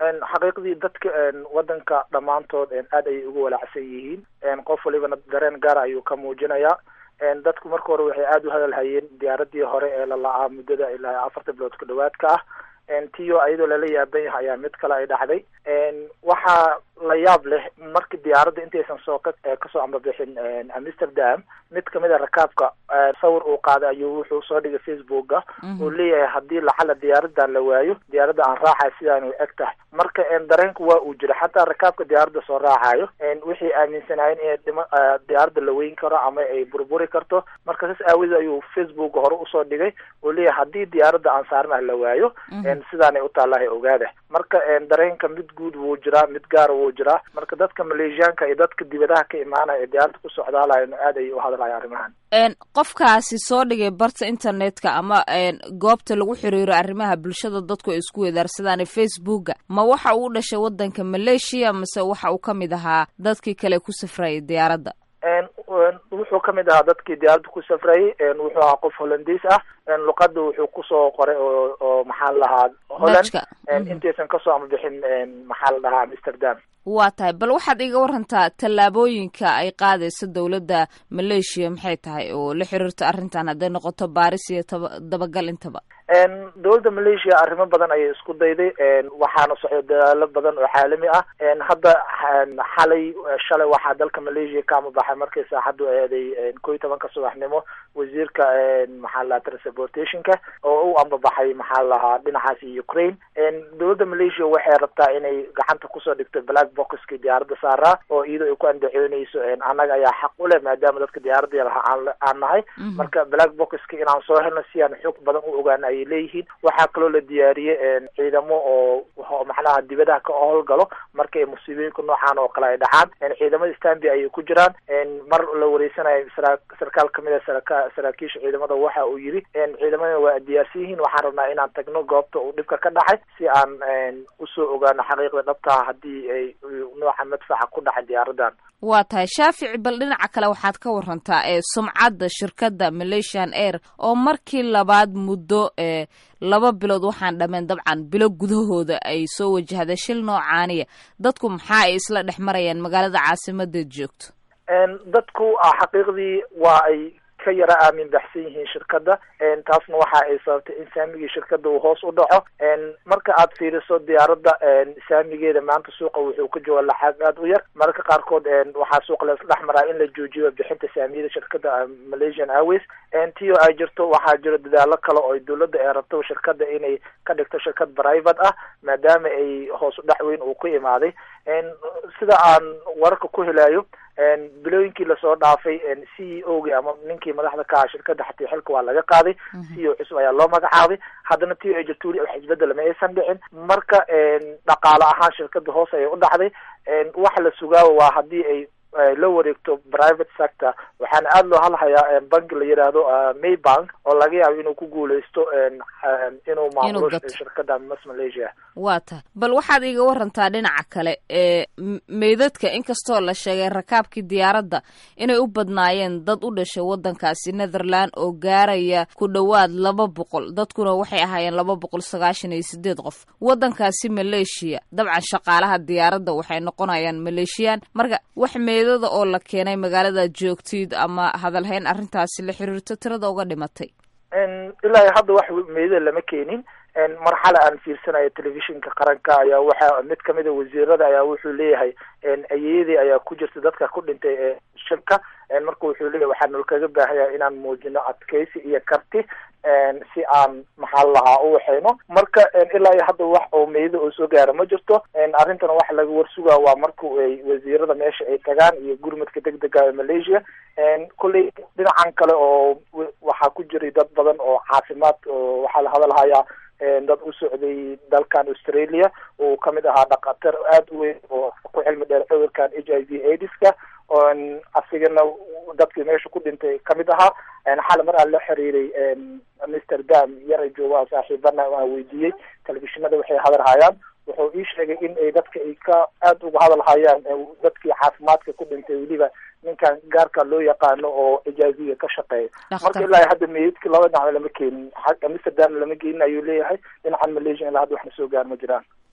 xaqiiqdii dadka wadanka dhammaantood aad ayay ugu walaacsan yihiin qof walibana dareen gaara ayuu ka muujinayaa dadku marka hore waxay aada u hadalhayeen diyaaradii hore ee la la-aa muddada ilaa afarta bilood ku dhawaadka ah tiyo ayadoo lala yaaban yahay ayaa mid kale ay dhacday waxaa la yaab leh markii diyaaradda intaysan soo ka kasoo ambabixin amsterdam mid kamid a rakaabka sawir uu qaaday ayuu wuxuu soo dhigay facebooka uu leeyahay haddii lacala diyaaradan la waayo diyaaradda aan raacay sidaan u eg tahay marka dareenku waa uu jira xataa rakaabka diyaaradda soo raacayo wixii aaminsanaayeen in dhima diyaaradda la weyn karo ama ay burburi karto marka saas aawadeed ayuu facebook hore usoo dhigay uu leeyahay haddii diyaaradda aan saarnah la waayo sidaanay u taallahay ogaada marka dareenka mid guud wuu jiraa mid gaara wuu jiraa marka dadka maleeshiyaanka iyo dadka dibadaha ka imaanaya ee diyaaradda ku socdaalayan aad ayay u hadlaya arrimahan qofkaasi soo dhigay barta internetka ama goobta lagu xiriiro arrimaha bulshada dadku ay isku wedaarsadaan facebooka ma waxa uu dhashay wadanka maleeshiya mase waxa uu ka mid ahaa dadkii kale ku safrayay diyaaradda wuxuu ka mid ahaa dadkii diyaaradda ku safrayay wuxuu ahaa qof hollandiis ah luqada wuxuu kusoo qoray oo oo maxaa la dhahaa holland intaysan kasoo ambabixin maxaa la dhahaa amsterdam waa tahay bal waxaad iga warantaa tallaabooyinka ay qaadayso dowladda maleeshiya maxay tahay oo la xiriirto arrintan hadday noqoto baaris iyo taba dabagal intaba dowladda maleeshiya arrimo badan ayay isku dayday waxaana socday dadaalo badan oo caalami ah hadda xalay shalay waxaa dalka maleeshiya ka amabaxay markii saaxaddu eeday ko iyo tobanka subaxnimo wasiirka maxaa la transportationka oo u ambabaxay maxaa lahaa dhinacaasi ukraine dowladda maleeshiya waxay rabtaa inay gacanta kusoo dhigto black boxkii diyaaradda saaraa oo iyadoo ay ku andacooneyso annaga ayaa xaq u leh maadaama dadka diyaaradda yalaha aan nahay marka black boxki inaan soo helno si aan xoog badan u ogaano ayay leeyihiin waxaa kaloo la diyaariyey ciidamo oo macnaha dibadaha ka howlgalo markay musiibooyinka noocaan oo kale ay dhacaan ciidamada stanby ayay ku jiraan mar la wareysanayo sarkaal kamid a saraka saraakiisha ciidamada waxa uu yidhi ciidamadana waa diyaarsan yihiin waxaan rabnaa inaan tagno goobta uu dhibka ka dhacay si aan usoo ogaano xaqiiqda dhabtaha haddii ay nooca madfaca ku dhacay diyaaradan waa tahay shaafici bal dhinaca kale waxaad ka warantaa ee sumcadda shirkadda malaysian air oo markii labaad muddo ee laba bilood waxaan dhameen dabcan bilo gudahooda ay soo wajahday shil noocaaniya dadku maxaa ay isla dhex marayaan magaalada caasimadeed joogto dadku xaqiiqdii waa ay ka yara aamin baxsan yihiin shirkadda taasna waxa ay sababtay in saamigii shirkadda uu hoos u dhaco marka aad fiiriso diyaaradda saamigeeda maanta suuqa wuxuu ka jooga lacag aada u yar mararka qaarkood waxaa suuqa la isdhex maraa in la joojiyo bixinta saamiyada shirkadda malaysian airways tio ay jirto waxaa jiro dadaalo kale oo dowladda ay rabto shirkadda inay ka dhigto shirkad private ah maadaama ay hoos u dhac weyn uu ku imaaday sida aan wararka ku helayo bilooyinkii lasoo dhaafay c e o gii ama ninkii madaxda ka aha shirkadda xatii xilka waa laga qaaday c e o cusub ayaa loo magacaabay haddana tio ay jirto weli wax isbedela ma aysan dhicin marka dhaqaale ahaan shirkadda hoos ayay u dhacday waxa la sugaawa waa haddii ay la wareegto private sector waxaana aada loo hadlahayaa banki la yidhaahdo maybank oo laga yaabo inuu ku guuleysto inuu maamulo shirkadda mas malaysia waa tahay bal waxaad iiga warantaa dhinaca kale ee meydadka inkastoo la sheegay rakaabkii diyaaradda inay u badnaayeen dad u dhashay waddankaasi netherland oo gaaraya ku dhowaad laba boqol dadkuna waxay ahaayeen laba boqol sagaashan iyo sideed qof waddankaasi maleeshiya dabcan shaqaalaha diyaaradda waxay noqonayaan maleeshiyaan marka wax meydada oo la keenay magaalada joogtid ama hadalhayn arrintaasi la xiriirto tirada uga dhimatay ilaa hadda wax meydada lama keenin marxale aan fiirsanayo telefishinka qaranka ayaa waxa mid kamid a wasiirada ayaa wuxuu leeyahay ayeyadii ayaa ku jirta dadka ku dhintay ee shilka marka wuxuu leeyahay waxaa nol kaga baahaya inaan muujino adkeysi iyo karti si aan maxaa lahaa u waxayno marka ilaa iyo hadda wax oo meydada oo soo gaara ma jirto arrintana waxa laga warsugaa waa marka ay wasiirada meesha ay tagaan iyo gurmadka degdega ee malaysia kulley dhinacan kale oo waxaa ku jiray dad badan oo caafimaad oo waxaa la hadalhayaa dad u socday dalkan australia uu kamid ahaa dhakhatar aada u weyn oo ku cilmi dheer cudurkan h i v aidiska asigana dadkii meesha ku dhintay kamid ahaa xal mar aan la xiriiray amsterdam yara jooga saaxiibana aan weydiiyey telefishinada waxay hadalhayaan wuxuu ii sheegay in ay dadka ay ka aada uga hadalhayaan dadkii caafimaadka ku dhintay weliba ninkan gaarka loo yaqaano oo ijaaziga ka shaqeeya marka ilaa hadda meydadki laba dhinac lama keenin amsterdam lama keenin ayuu leeyahay dhinacan malaysia ilaa hadda waxna soo gaar ma jiraan